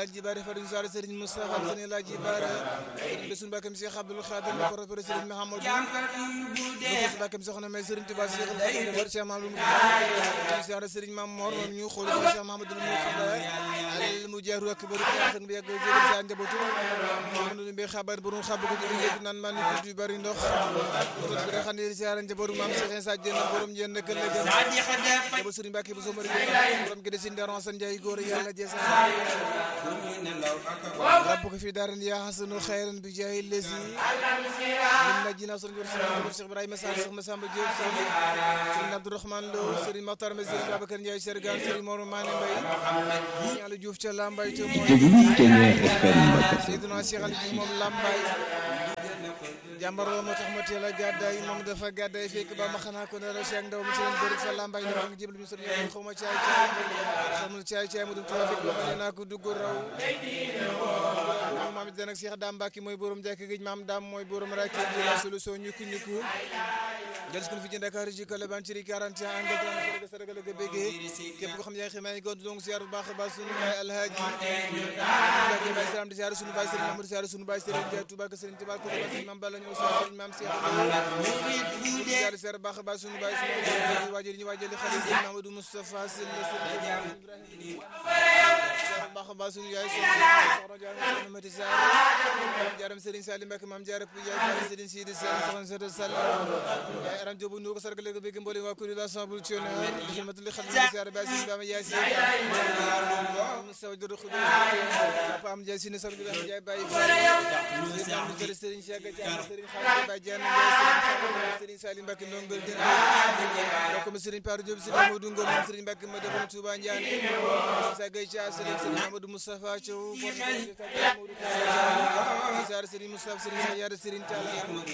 Alaaji Baare Fadil Sall Serigne Moustapha Sëriñ Alaaji Baare Serigne Bassirou Mbacké Cheikh Abdoul Khadir la ko repéré Serigne Mahamadou Bassirou Mbacké soxna may Serigne Touba Cheikh Abdoul Cheikh Mamadou Moussa siyaare Serigne Mam Mor moom ñu xool ko Cheikh Mahamadou Moussa al mu jaaru ak bëru sang bi yàgg jëgal sa njabootu Mahamadou Mbaye xabar bu xam ko ci yëg naan man ko du bari ndox ko bi xam ne siyaare njabootu maam Cheikh Insa Dieng borom jenn kël la gën ba Serigne Mbacké bu so mari borom gi de sin daron san jaay góor yàlla jeesa rabbuka fi daarin yaa hasanu xayran bi jaayi lesi min najina sun jor sun Cheikh Ibrahima Sall Cheikh Massamba Diop Serigne Abdourahmane Lo Serigne Makhtar Mbaye Serigne Babacar Ndiaye Sergan Serigne Mor Mané Mbaye Yàlla Diouf ca Lambaye te mooy Seydina Cheikh Ali Diouf moom Lambaye jàmbar la moo tax ma teel a gàddaay moom dafa gàddaay fekk ba ma xanaa ko ne la Cheikh Ndaw mi ci leen bëri fa Lambaye ne maa ngi jébal mi sëriñ yoon xaw ma caay caay xamul caay caay mu dum tuba fekk ba ma ne naa ko dugg raw maam it nag Cheikh Dame Mbacke mooy borom jàkk géej maam Dame mooy borom rakki bi la solution ñukku ñukku jël ko fi ci Dakar ji kala ban ci 41 angle tan ko sa ragal ga bégee képp ko xam yaa ngi xamay gont donc ziar bu baax baax sunu baay alhaaji Mbacke Baye Salam di ziar sunu baay Serigne Mamadou ziar sunu baay Serigne Dia Touba ko Serigne Touba ko Serigne Mame Balla ñëw Serigne Mame Cheikh ziar ziar baax baax sunu baay sunu waajal ñu waajal xale Serigne Mamadou Moustapha Sylla Serigne Ibrahima baax baax sunu yaay soxna Jaara Mati Sarr jaaram Serigne Salim Mbacke Mame Jaara Pou yaay Serigne Sidi Sall soxna Sata Sall yaay aram jobu nu ko sargal ko bëgg mboolem waa kuréel assemblée nationale di xamatuli xam ni ziar ba sin bama yaay si saw do xudu papa am jaay sin sargal am jaay bàyyi fa Serigne Serigne Cheikh Dia Serigne Khadim Ba Diagne Serigne Salim Mbacke ndongol den ko Serigne Par Diop Serigne Modou Ngom Serigne Mbacke ma defal Touba Ndiane sa gay ca Serigne Serigne Amadou Moustapha Thiaw Serigne Moustapha Serigne Moustapha Serigne Sayar Serigne Talla